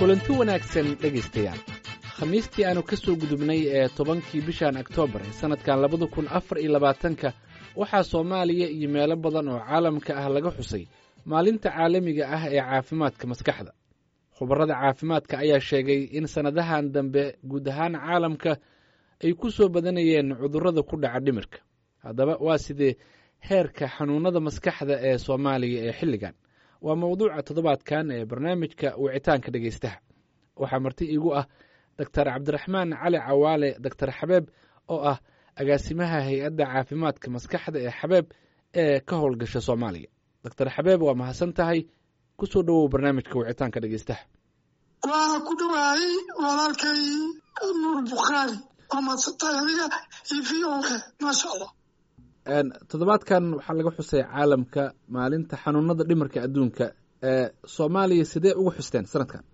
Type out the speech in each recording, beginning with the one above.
kulanti wanaagsan dhegaystayaal khamiistii aanu ka soo gudubnay ee tobankii bishan oktoobar ee sannadkan labada kun afar iyo labaatanka waxaa soomaaliya iyo meelo badan oo caalamka ah laga xusay maalinta caalamiga ah ee caafimaadka maskaxda khubarrada caafimaadka ayaa sheegay in sannadahan dambe guud ahaan caalamka ay ku soo badanayeen cudurrada ku dhaca dhimirka haddaba waa sidee heerka xanuunnada maskaxda ee soomaaliya ee xilligan waa mawduuca toddobaadkan ee barnaamijka wicitaanka dhegaystaha waxaa marti iigu ah doktar cabdiraxmaan cali cawaale doktar xabeeb oo ah agaasimaha hay-adda caafimaadka maskaxda ee xabeeb ee ka howlgasha soomaaliya doctor xabeeb waa mahadsan tahay ku soo dhowow barnaamijka wicitaanka dhegaystaha waa ku dhawaayey walaalkay nuur bukhaari waa mahadsantahay adiga iyo v o a maasha allah toddobaadkan waxaa laga xusay caalamka maalinta xanuunada dhimarka adduunka ee soomaaliya sidee ugu xusteen sanadkan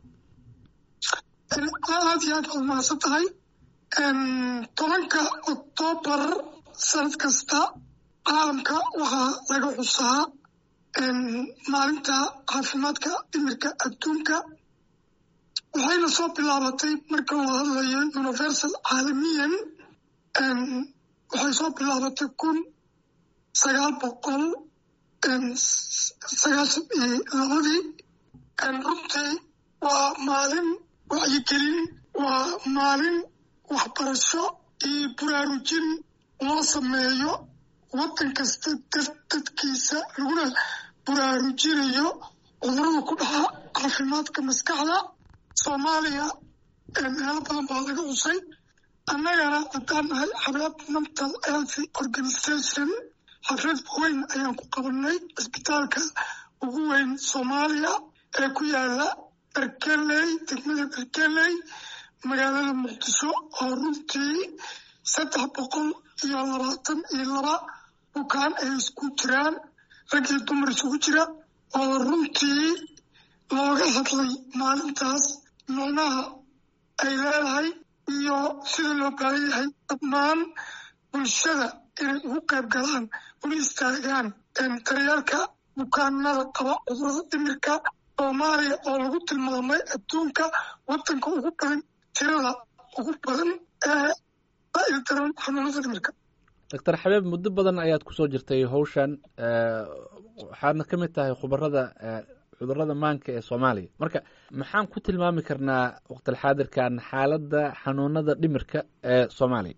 aad iyo aad waad mahadsan tahay tobanka oktoobar sanad kasta caalamka waxaa laga xusaa maalinta caafimaadka dhimirka adduunka waxayna soo bilaabatay marka la hadlayo universal caalamiyan waxay soo bilaabatay kun sagaal boqol sagaashan iyo labadii runtii waa maalin wacyigelin waa maalin waxbarasho iyo buraarujin loo sameeyo waddan kasta dadkiisa laguna buraarujinayo cudurada ku dhaca caafimaadka maskaxda soomaaliya meelo badan baa laga xusay annagana haddaan nahay xabeeb mental health organization xaflad weyn ayaan ku qabanay cisbitaalka ugu weyn soomaaliya ee ku yaala berkeley degmada berkeley magaalada muqdisho oo runtii saddex boqol iyo labaatan iyo laba bukaan ay isku jiraan rag iyo dumar isugu jira oo runtii looga hadlay maalintaas micnaha ay leedahay iyo sida loo baahan yahay dhammaan bulshada inay ugu qayb galaan una istaagaan daryeelka bukaanada qaba cudurada dhimirka soomaaliya oo lagu tilmaamay adduunka waddanka ugu badan tirada ugu badan ee daran xanuunada dhimirka doctor xabeeb muddo badan ayaad kusoo jirtay howshan waxaadna ka mid tahay khubarada cudurada maanka ee soomaaliya marka maxaan ku tilmaami karnaa waqtilxaadirkan xaaladda xanuunada dhimirka ee soomaaliya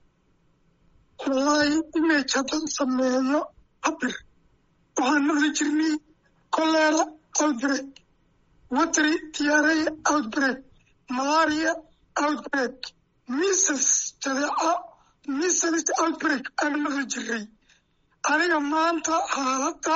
wallaahi image haddaan sameeyo cabir waxaan maqli jirnay colera outbreak watery diarrhea outbreak malaria outbreak misses jadeeca misses outbreak aan maqli jirnay aniga maanta xaaladda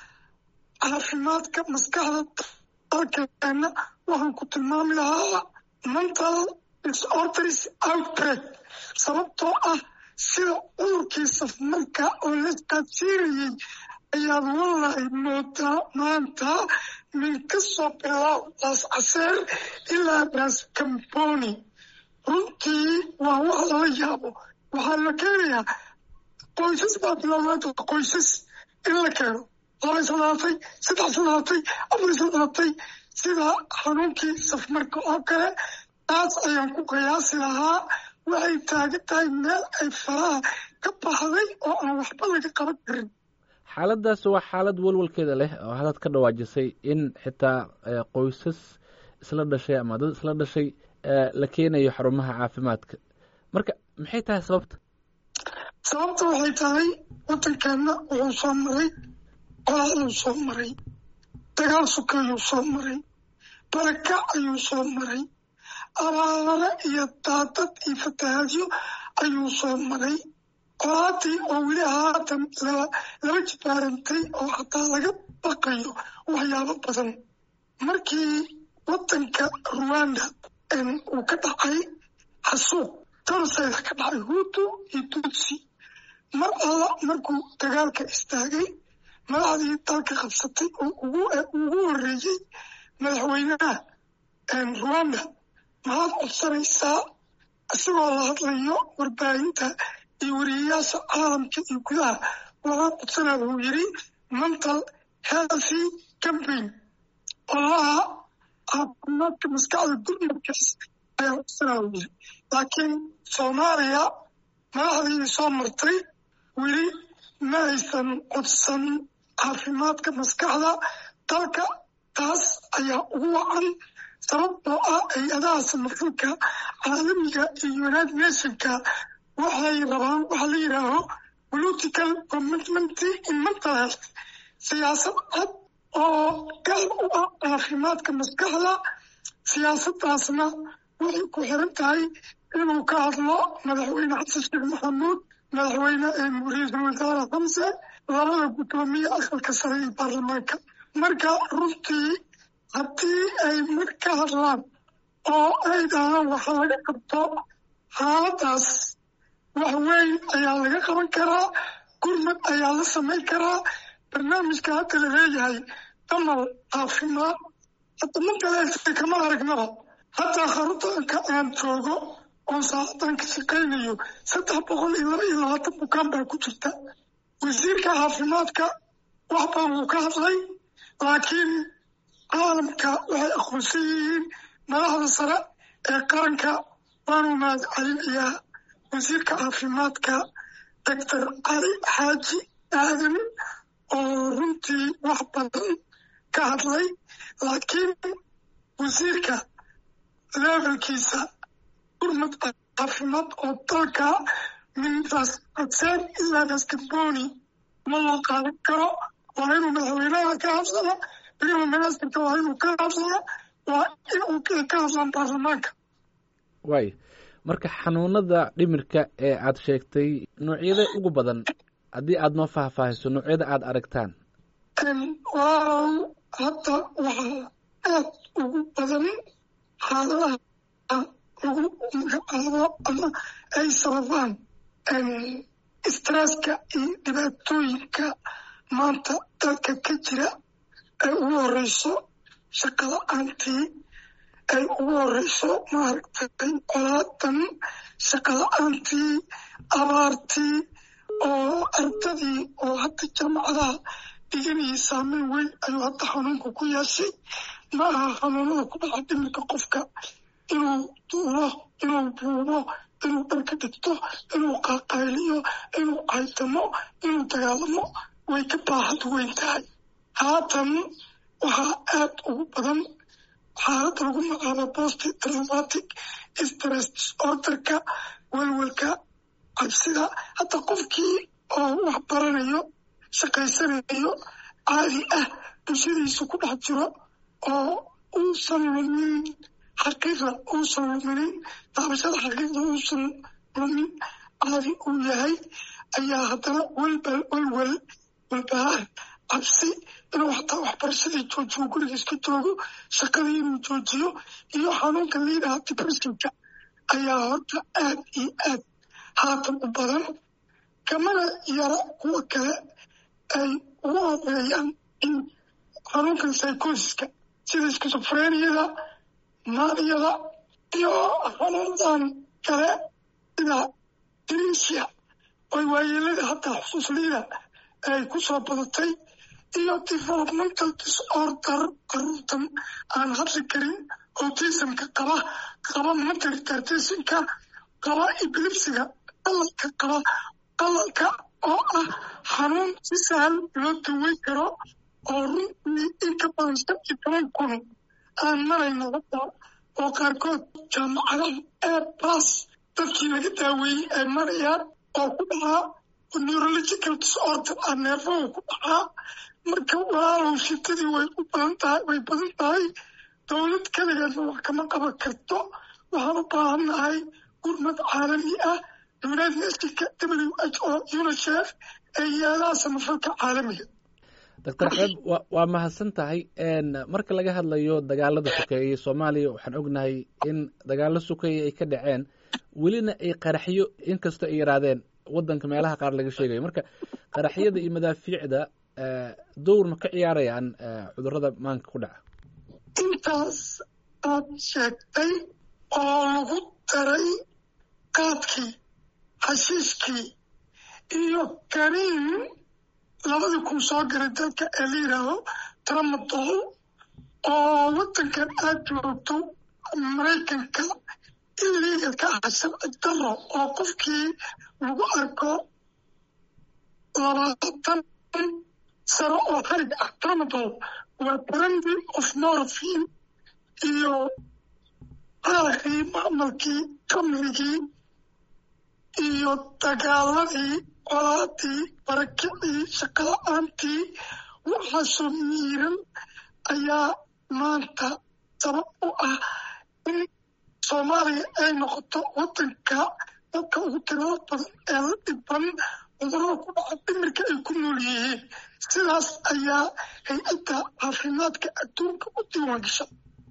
caafimaadka maskaxda dalkeena waxaan ku tilmaami lahaa mental disorders outbreak sababtoo ah sida cudurkii safmarka oo la qaadsiinayay ayaad wallahi moodaa maanta min ka soo bilaab laas caseer ilaa laas camboni runtii waa wax lala yaabo waxaa la keenayaa qoysas baa bilowda qoysas in la keeno laba isadaatay saddex isadaatay afar isadaatay sida xanuunkii safmarka oo kale taas ayaan ku qiyaasi lahaa waxay taagan tahay meel ay faraha ka baxday oo aan waxba laga qaban karin xaaladdaas waa xaalad walwalkeeda leh oo hadaad ka dhawaajisay in xitaa qoysas isla dhashay ama dad isla dhashay la keenayo xarumaha caafimaadka marka maxay tahay sababta sababta waxay tahay waddankeena wuxuu soo maray qolaaduu soo maray dagaal suka ayuu soo maray barakac ayuu soo maray abaabare iyo daadad iyo fatahaadyo ayuu soo maray qolaadii oo weli haatan laba jibaarantay oo hataa laga baqayo waxyaabo badan markii waddanka ruwanda uu ka dhacay xasuuq torosayda ka dhacay huutu iyo tutsi mar alla markuu dagaalka istaagay madaxdii dalka qabsatay oo ugu horreeyey madaxweynaha ruwanda maxaad codsanaysaa isagoo la hadlayo warbaahinta iyo wariyayaasha caalamka iyo gudaha waxaan codsanaa wuxuu yidhi mental healthy campaign olaha caafimaadka maskaxda gurmadkaas ayaa usanaawiyey laakiin soomaaliya madaxdii soo martay weli ma aysan codsan caafimaadka maskaxda dalka taas ayaa ugu wacan sababtoo ah hay-adaha samafalka caalamiga iyo united nationka waxay rabaan waxa la yidhaaho political commitment in mental health siyaasad cad oo gaar u ah caafimaadka maskaxda siyaasaddaasna waxay ku xiran tahay inuu ka hadlo madaxweyne xasan sheekh maxamuud madaxweyne ra-iisul wasaare xamse labada guddoomiye aqalka sare ee baarlamaanka marka runtii haddii ay mar ka hadlaan oo ay dhahaan waxa laga qabto xaaladaas wax weyn ayaa laga qaban karaa gurmad ayaa la samayn karaa barnaamijka hadda la leeyahay damal caafimaad hadda mantaleelta kama aragnaba hataa xaruntanka aan joogo oon saacadan ka shaqaynayo saddex boqol iyo laba iyo labaatan bukaan baa ku jirta wasiirka caafimaadka wax badan wuu ka hadlay laakiin caalamka waxay aqoonsan yihiin madaxda sare ee qaranka waanu mahad celinayaa wasiirka caafimaadka doctor cali xaaji aadan oo runtii wax badan ka hadlay laakiin wasiirka levelkiisa gurmad caafimaad oo dalka min ras adseen ilaa raskamboni ma loo qaadan karo waa inuu madaxweynaha ka hadlaa weliba ministarka waa inuu ka hadlaa waa inuu ka hadlaan baarlamaanka waay marka xanuunada dhimirka ee aad sheegtay noocyada ugu badan haddii aad noo faahfaahiso noocyada aad aragtaan waaw hadda waxaa aad ugu badan xaaladaha lagu magacaabo ama ay sababaan stresska iyo dhibaatooyinka maanta dalka ka jira ay ugu horeyso shaqala-aantii ay ugu horeyso maaragtay colaadan shaqala-aantii abaartii oo ardadii oo hadda jaamacadaha dhiganayay saameyn weyn ayuu hadda xanuunka ku yeeshay ma aha xanuunada ku dhaca dhimirka qofka inuu duulo inuu buubo inuu dharka dhigto inuu qaaqayliyo inuu caytamo inuu dagaalamo way ka baaxad weyn tahay haatan waxaa aad ugu badan xaalada lagu magacaabo post traumatic stress disorderka welwelka cabsida hadda qofkii oo wax baranayo shaqaysanayo caadi ah bulshadiisa ku dhex jiro oo uusan lumin xaqiiqa uusan luminin daabashada xaqiiqda uusan lumin caadi uu yahay ayaa haddana welbal welwel walbahaar cabsi inuu xataa waxbarashadii joojiyo guriga iska joogo shaqadii inuu joojiyo iyo xanuunka liidaha depressionka ayaa horta aad iyo aad haatan u badan kamana yara kuwa kale ay ugu horeeyaan in xanuunkan psychosiska sida skisofreniyada maaniyada iyo xanuunadan kale sida demensia oy waayeelada hataa xusuusliida ay ku soo badatay iyo developmental disorder caruurtan aan hadli karin autismka qaba qaba mental retardation-ka qaba epilepsiga qalalka qaba qalalka oo ah xanuun si sahal loo daweyn karo oo runtii in ka badan shan iyo toban kun aan marayno hadda oo qaarkood jaamacadaha ee bas dadkii laga daaweeyey ay marayaan oo ku dhacaa neurological disorder ah neerfahu ku dhacaa marka walaalow shitadii way u badan tahay way badan tahay dowlad keligeedna wax kama qaban karto waxaan u baahannahay gurmad caalami ah united nationka w h o unicef ee yaadaha samafalka caalamiga doctor xeeb wa waa mahadsan tahay marka laga hadlayo dagaalada sokeeye soomaaliya waxaan ognahay in dagaalo sokeeye ay ka dhaceen welina ay qaraxyo inkastoo ay yaraadeen waddanka meelaha qaar laga sheegayo marka qaraxyada iyo madaafiicda dowr ma ka ciyaarayaan cudurrada maanka ku dhaca intaas aad sheegtay oo lagu daray qaadkii xashiishkii iyo kaniin labadii kun soo garay dalka ee la yidhaaho tramadol oo waddankan aad joogto maraykanka illegal ka ah sharci daro oo qofkii lagu arko labaatan sano oo harig ah tramadol waa brandy of morphine iyo qaaqii macmalkii kamrigii iyo dagaaladii colaadii barakicii shaqala-aantii waxaasoo miiran ayaa maanta sabab u ah in soomaaliya ay noqoto waddanka dadka ugu tirada badan ee la dhiban cudurada ku dhaca dhimirka ay ku nool yihiin sidaas ayaa hay-adda caafimaadka adduunka u diiwaan gasha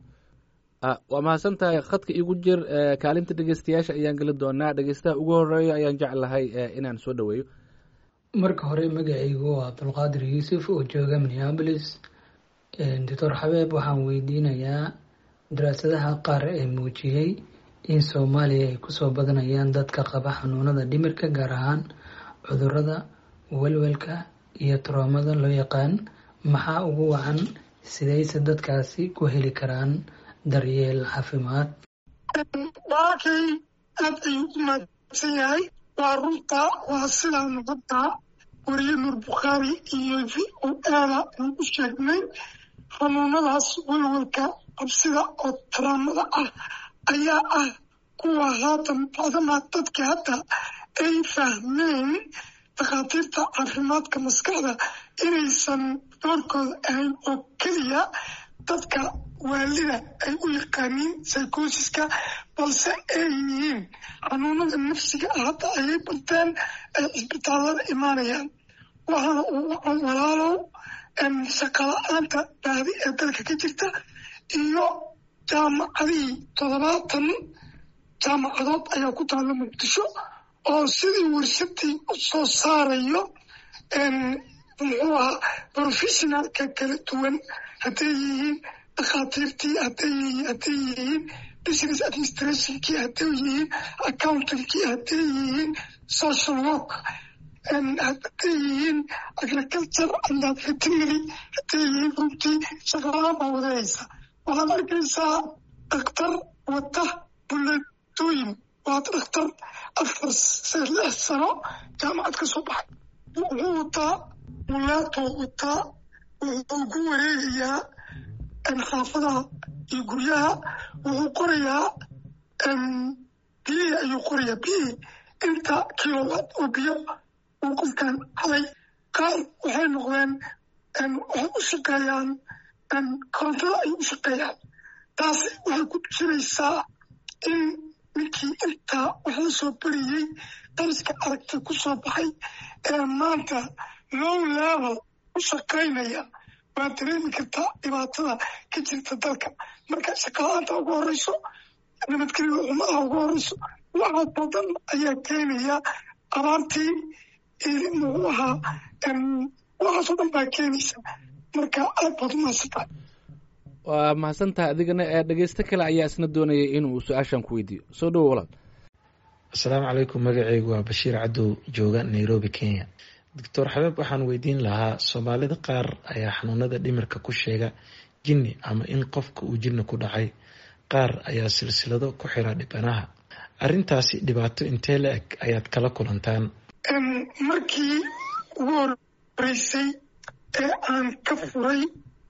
waa mahadsan tahay khadka igu jir kaalinta dhegeystayaasha ayaan geli doonaa dhegeystaha ugu horeeya ayaan jeclahay inaan soo dhaweeyo marka hore magacaygu waa abdulqaadir yuusuf oo jooga minneabolis doctor xabeeb waxaan weydiinayaa daraasadaha qaar ee muujiyey in soomaaliya ay kusoo badanayaan dadka qaba xanuunada dhimirka gaar ahaan cudurada welwelka iyo troomada loo yaqaan maxaa ugu wacan sidayse dadkaasi ku heli karaan daryeel caafimaad walaalkay aad ayuu u mahadsan yahay waa runta waa sidaanu hadda wariye nuur bukhaari iyo v o ada aan u sheegnay xanuunadaas welwelka qabsida oo taraamada ah ayaa ah kuwa haatan bacdamaa dadka hadda ay fahmeen dhakhaatiirta caafimaadka maskaxda inaysan doorkooda ahayn oo keliya dadka waalida ay u yaqaaniin psychosiska balse ay yihiin xanuunada nafsiga ah hadda ayay barteen ay cisbitaallada imaanayaan waxaana uu wacan walaalow shaqala-aanta baadi ee dalka ka jirta iyo jaamacadihii toddobaatan jaamacadood ayaa ku taalla muqdisho oo sidii warshadii u soo saarayo muxuu ahaa professionalka kala duwan hadday yihiin dhakhaatiirtii hadday yihiin business administrationkii hadday yihiin accountankii hadday yihiin social work hadday yihiin agriculture and veterinary hadday yihiin runtii shaqalaan baa wadahaysa waxaad arkaysaa dhakhtar wata buleetooyin waa dhakhtar afar lix sano jaamacad ka soo baxay wuxuu wataa buleetoo wataa wuxuu ku wareegayaa xaafadaha iyo guryaha wuxuu qorayaa biyihii ayuu qorayaa biyihii inta kilowatt oo biyo uu qofkan haday qaar waxay noqdeen waxay u shaqeeyaan korontada ay u shaqeeyaan taasi waxay ku tusinaysaa in ninkii intaa wax la soo bariyey dariska aragtay ku soo baxay ee maanta low level u shaqaynaya waa dareemi kartaa dhibaatada ka jirta dalka marka shaqala-aanta ugu horeyso nabadgelyo xumadaha ugu horeyso waxa badan ayaa keenaya abaartii muxuu ahaa waxaasoo dhan baa keenaysa marka aad baad u mahadsantahay waa mahadsantahay adigana dhegeysto kale ayaa isna doonayay inuu su-aashan ku weydiiyo soo dhowo walaal asalaamu calaykum magaceygu waa bashiir cadow jooga nairobi kenya doctor xabeeb waxaan weydiin lahaa soomaalida qaar ayaa xanuunada dhimirka ku sheega jinni ama in qofka uu jinni ku dhacay qaar ayaa silsilado ku xira dhibanaha arrintaasi dhibaato intee la eg ayaad kala kulantaan markii ugu horeysay ee aan ka furay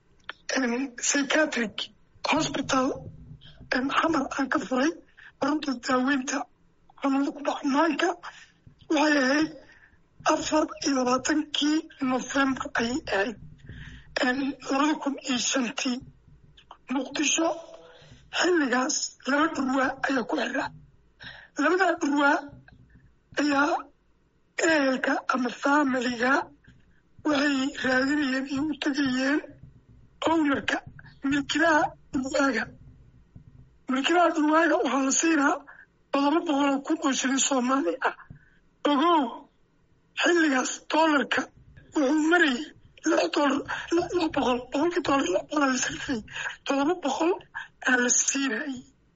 psychiatric hospital xamar aan ka furay xarunta daaweynta xanuunada ku dhaca maanka waxay ahayd afar iyo labaatankii novembar ayay ahayd labada kun iyo shantii muqdisho xilligaas laba dhurwaa ayaa ku xiraa labadaa dhurwaa ayaa ehelka ama faamiliga waxay raadinayeen iyo u tegayeen ownerka milkilaha dhurwaaga milkilaha dhurwaaga waxaa la siinaa todoba boqoloo kun oo shilin soomaali ah ogow xilligaas doolarka wuxuu marayay lix doolar lix boqol boqolkii doolar lix boqol aa la sarfay todoba boqol aa la siinayay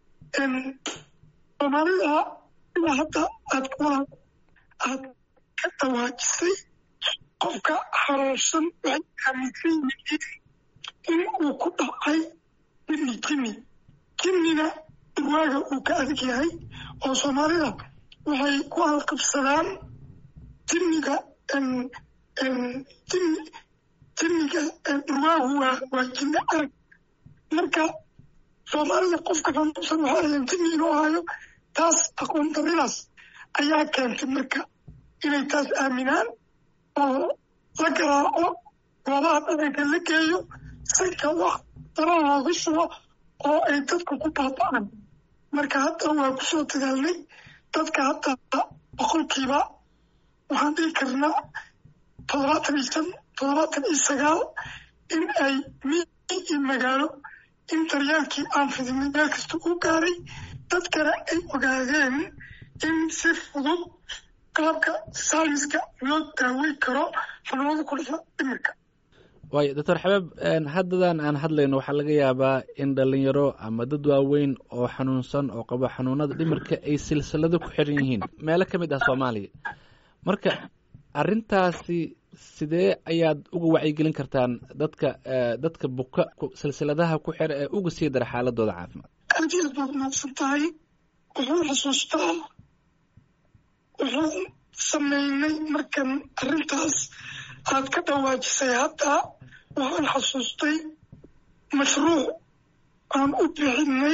soomaalida ilaa hadda aad kuwaa aad ka dawaajisay qofka xanuunsan waxay aaminsan yihiin in uu ku dhacay jinni jinni jinnina dhurwaaga uu ka adag yahay oo soomaalida waxay ku halqabsadaan jinniga jinni jinniga dhurwaagu waa waa jinni arag marka soomaalida qofka xanuunsan waxaa ayan jinni inuu hayo taas aqoon daridaas ayaa keentay marka inay taas aaminaan oo la garaaco goobaha dhaqanka la geeyo sanka wax dara loogu shubo oo ay dadka ku baaba'aan marka hadda waa kusoo dadaalnay dadka hadda boqolkiiba waxaan dhihi karnaa toddobaatan iyo shan toddobaatan iyo sagaal in ay miyi iyo magaalo in daryeelkii aan fidinay meel kasta u gaaray dadkana ay ogaadeen in si fudud qaabka sayniska loo daaweyn karo xanuunada ku dhasha dhimirka waayo doctor xabeeb haddadan aan hadlayno waxaa laga yaabaa in dhalinyaro ama dad waaweyn oo xanuunsan oo qabo xanuunada dhimirka ay silsilado ku xiran yihiin meelo ka mid ah soomaaliya marka arrintaasi sidee ayaad uga wacyigelin kartaan dadka dadka buka silsiladaha ku xira ee uga sii dara xaaladooda caafimaad aad iyo aad baad mahadsan tahay wuxuu xusuustaa wuxuu sameynay markan arrintaas aad ka dhawaajisay hadda waxaan xasuustay mashruuc aan u bixinay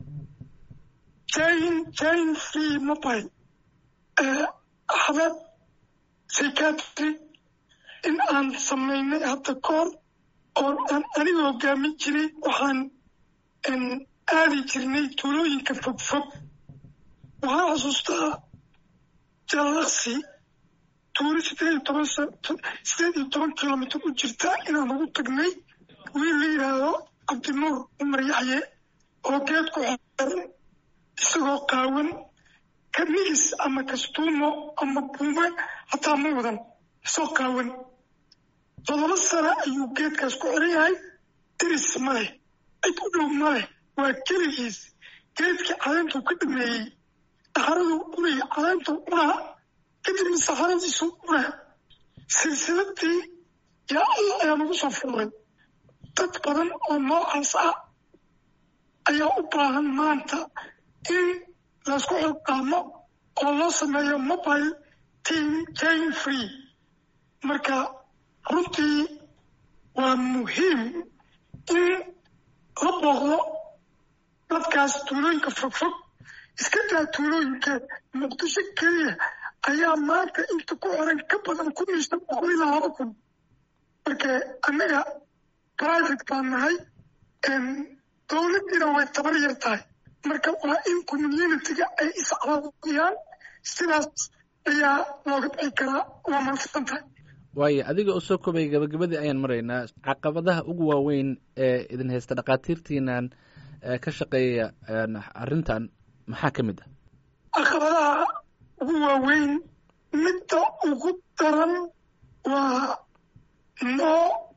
jane jane free mobile axmed psychiatry in aan sameynay hadda koor oo aan aniga hogaamin jiray waxaan aadi jirnay tuulooyinka fogfog waxaan xasuustaa jallaqsi tuuli sideed iyo toban sideed iyo toban kilomitr u jirta inaan ugu tagnay wiil la yidhaahdo cabdinuur cumar yaxye oo geed ku xeeran isagoo qaawan ka nigis ama kastuumo ama buume hataa ma wadan isagoo qaawan todoba sano ayuu geedkaas ku xiran yahay diris ma leh cid u dhow ma leh waa keligiis geedkii caleentuu ka dhameeyey dhaxaraduu cunaya caleentuu cunaa kadibna saxaradiisu cunaa silsiladii yaa allah ayaa nagu soo furay dad badan oo noocaas ah ayaa u baahan maanta in laysku xilqaamo oo loo sameeyo mobile team jane free marka runtii waa muhiim in la booqdo dadkaas tuulooyinka fogfog iska daa tuulooyinka muqdisho keliya ayaa maanta inta ku xiran ka badan kun iyo shan boqol ilaa laba kun marka annaga private baan nahay dowladdiina way tabar yar tahay marka waa in communitiga ay iscaawiyaan sidaas ayaa looga bixi karaa waa mahadsan tahay waayo adiga oo soo kobay gabagabadii ayaan maraynaa caqabadaha ugu waaweyn ee idin haysta dhakhaatiirtiinan ka shaqeeya arrintan maxaa ka mid ah caqabadaha ugu waaweyn midda ugu daran waa no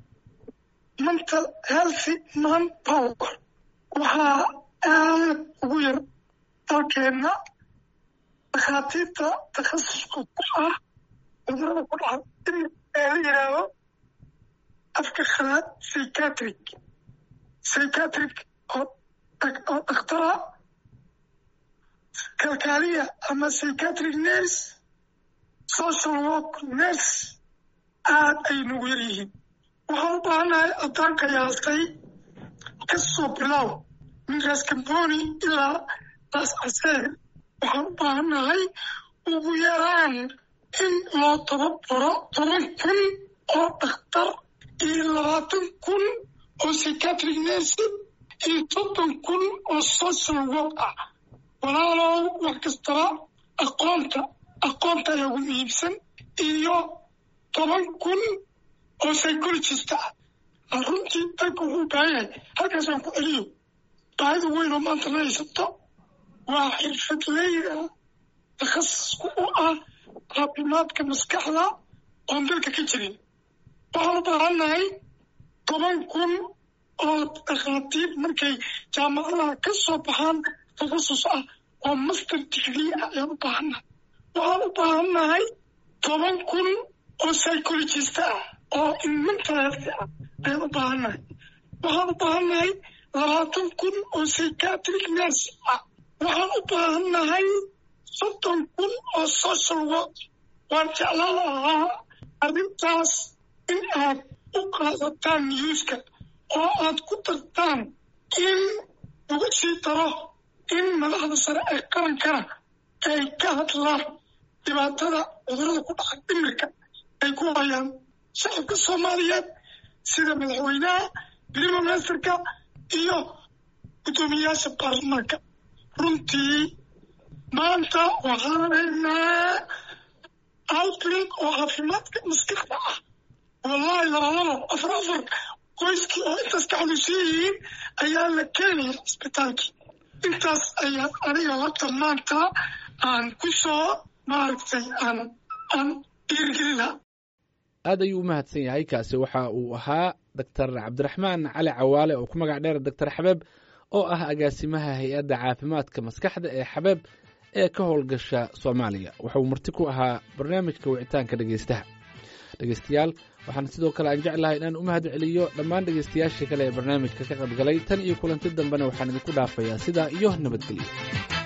mental healthy man power waxaa aad ugu yar dalkeenna dhakhaatiirta takhasuska ku ah cudurada ku dhaca in ee la yidhaahdo afka khalaad psychiatric psychiatric oo oo dhakhtara kalkaaliya ama psychiatric nurse social work nurse aad ay nagu yar yihiin waxaan u baahannahay addaanka yaastay ka soo bilow min raas kamboni ilaa raas caseer waxaan u baahannahay ugu yaraan in loo tababaro toban kun oo dhakhtar iyo labaatan kun oo psychiatric nurse iyo soddon kun oo social work ah walaalow wax kastaba aqoonta aqoonta ayaa ugu muhiimsan iyo toban kun oo psychologist ah runtii dalka wuxuu baahan yahay halkaasaan ku celiyo baahida weyn oo maanta la haysato waa xirfadleyda takhasisku u ah caafimaadka maskaxda oon dalka ka jirin waxaan u baahannahay toban kun oo dhakhaatiir markay jaamacadaha ka soo baxaan takhasus ah oo master degree ah ayaan u baahannahay waxaan u baahannahay toban kun oo psychologist ah oo in mental health ah ayaan u baahannahay waxaan u baahannahay labaatan kun oo psychiatric nurse ah waxaan u baahannahay soddon kun oo social work waan jeclaan lahaa arrintaas in aad u qaadataan newska oo aad ku dartaan in lagu sii daro in madaxda sare ee qarankana ay ka hadlaan dhibaatada cudurada ku dhaca dhimirka ay ku hayaan shacabka soomaaliyeed sida madaxweynaha prime ministerka iyo guddoomiyayaasha baarlamaanka runtii maanta waxaan haynaa outbreak oo caafimaadka maskaxda ah wallahi labalabo afar afar qoyskii oo intaas ka xanuunsan yihiin ayaa la keenaya cisbitaalkii intaas ayaa aniga horta maanta aan ku soo maaragtay aan aan dhiirigelina aad ayuu u mahadsan yahay kaasi waxa uu ahaa doctor cabdiraxmaan cali cawaale oo ku magac dheer doctor xabeeb oo ah agaasimaha hay-adda caafimaadka maskaxda ee xabeeb ee ka howlgasha soomaaliya wuxuu marti ku ahaa barnaamijka wicitaanka dhegeystaha dhegeystayaal waxaan sidoo kale aan jeclahay inaan u mahad celiyo dhammaan dhegeystayaashii kale ee barnaamijka ka qaybgalay tan iyo kulanti dambena waxaan idinku dhaafayaa sidaa iyo nabadgelyo